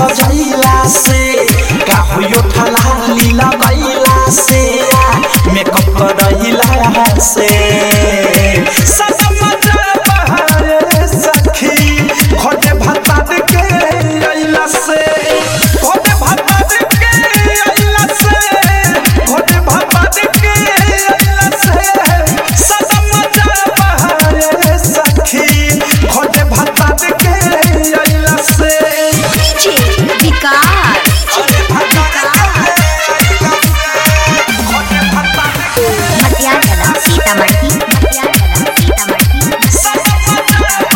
सजैला से का होयो ठलाली लगैला से मेकअप करैला से सनम बहारे सखी खोटे भत्ता के अइला से खोटे भत्ता के अइला से खोटे भत्ता के अइला से सनम बहारे सखी खोटे भत्ता के अइला से डीजे विकास खोटे भत्ता खोटे भत्ता मटियाला सीतामढ़ी मटियाला सीतामढ़ी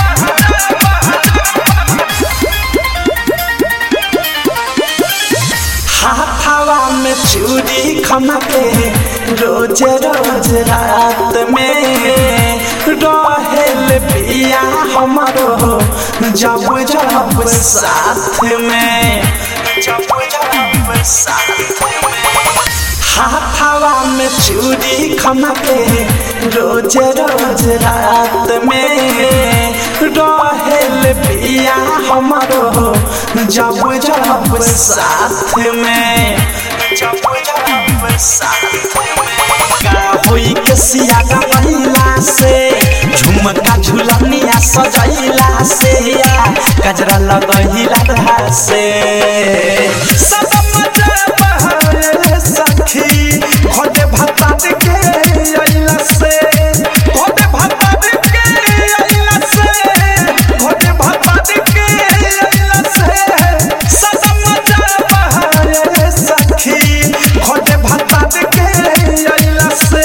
हाथावा में चूड़ी खमके रोज रोज रात में रहेल पिया हमारो जब जब साथ में जब जब साथ में हाथावा में चूड़ी खमके रोज रोज रात में रहेल पिया हमारो जब जब साथ में जब जब साथ में का होई के सिया गवैला से झुमका झुलनिया सजैला से गजरा लगैला से सब मजा बहारे सखी खोटे भत्ता के अइला से खोटे भत्ता के अइला से खोटे भत्ता के अइला से सब मजा बहारे सखी खोटे भत्ता के अइला से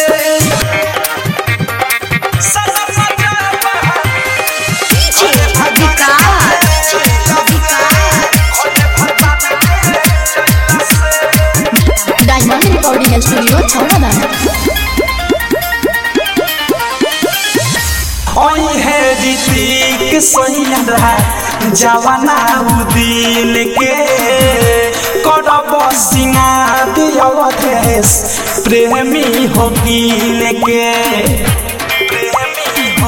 सब मजा बहारे डीजे विकास खोटे भत्ता डायमंड रिकॉर्डिंग स्टूडियो छौड़ादाना ओई है ऋतिक सैया जवाना उदिन के करब सिंगार अवधेश प्रेमी हो कीन के प्रेमी हो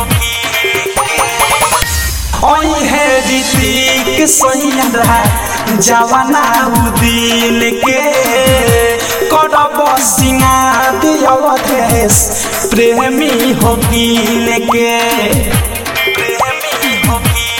ओई है ऋतिक सैया जवाना उदिन के करब सिंगार अवधेश प्रेमी हो कीन के प्रेमी हो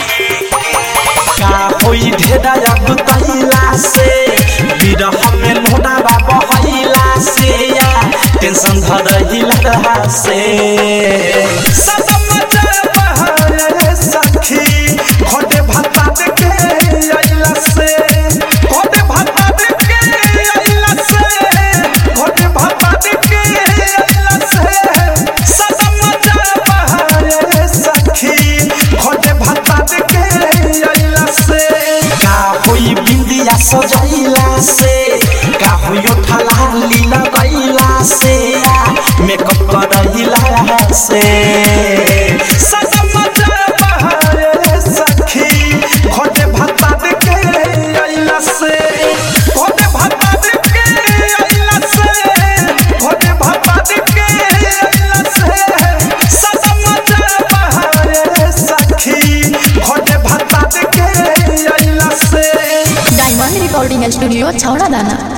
का होई ढेरा अगुतैला से विरह में लोडावा बहैला से टेंशन धरहिला से सदम बहारे सखी खोटे भत्ता के अइला से खोटे भत्ता के अइला से खोटे भत्ता के अइला से सदम बहारे सखी खोटे भत्ता के अइला से का होई बिंदिया सजैला से का होई ठलाली लगैला से मेकअप करैला से सदम बहारे सखी खोटे भत्ता के अइला से खोटे भत्ता के अइला से खोटे भत्ता के अइला से सदम बहारे सखी खोटे भत्ता के अइला से डायमंड रिकॉर्डिंग स्टूडियो छौड़ादाना